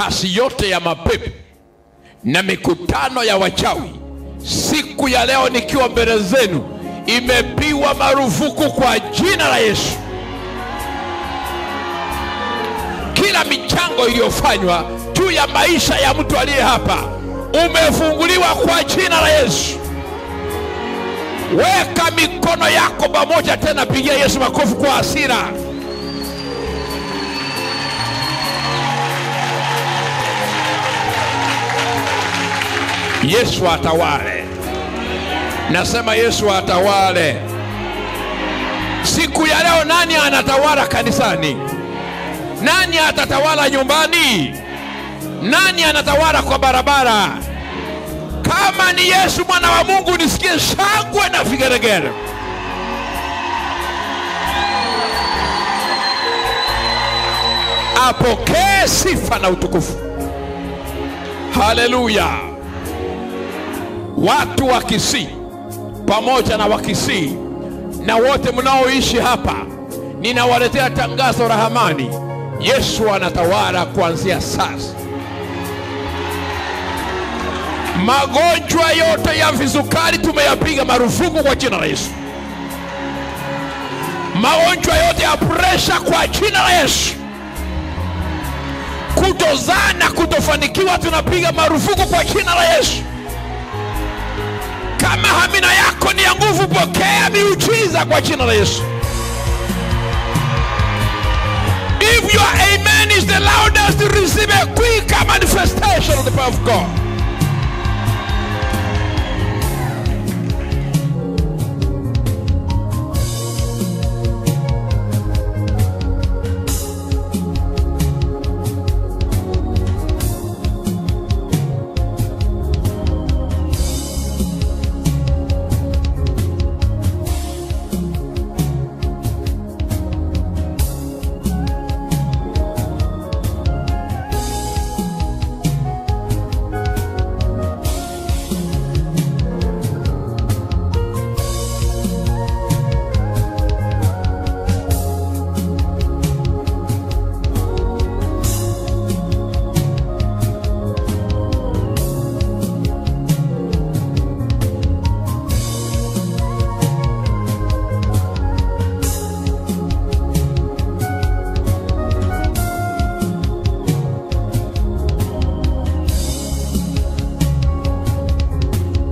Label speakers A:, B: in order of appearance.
A: kasi yote ya mapepo na mikutano ya wachawi siku ya leo nikiwa mbele zenu imepigwa marufuku kwa jina la Yesu. Kila michango iliyofanywa juu ya maisha ya mtu aliye hapa umefunguliwa kwa jina la Yesu. Weka mikono yako pamoja tena, pigia Yesu makofi kwa hasira. Yesu atawale. Nasema Yesu atawale. Siku ya leo, nani anatawala kanisani? Nani atatawala nyumbani? Nani anatawala kwa barabara? Kama ni Yesu mwana wa Mungu, nisikie shangwe na vigeregere. Apokee sifa na utukufu. Haleluya! Watu wa Kisii pamoja na Wakisii na wote mnaoishi hapa, ninawaletea tangazo la amani. Yesu anatawala kuanzia sasa. Magonjwa yote ya visukari tumeyapiga marufuku kwa jina la Yesu. Magonjwa yote ya presha kwa jina la Yesu. Kutozaa na kutofanikiwa tunapiga marufuku kwa jina la Yesu. Kama hamina yako ni ya nguvu, pokea miujiza kwa jina la Yesu. If your amen is the loudest, receive a quick manifestation of the power of God.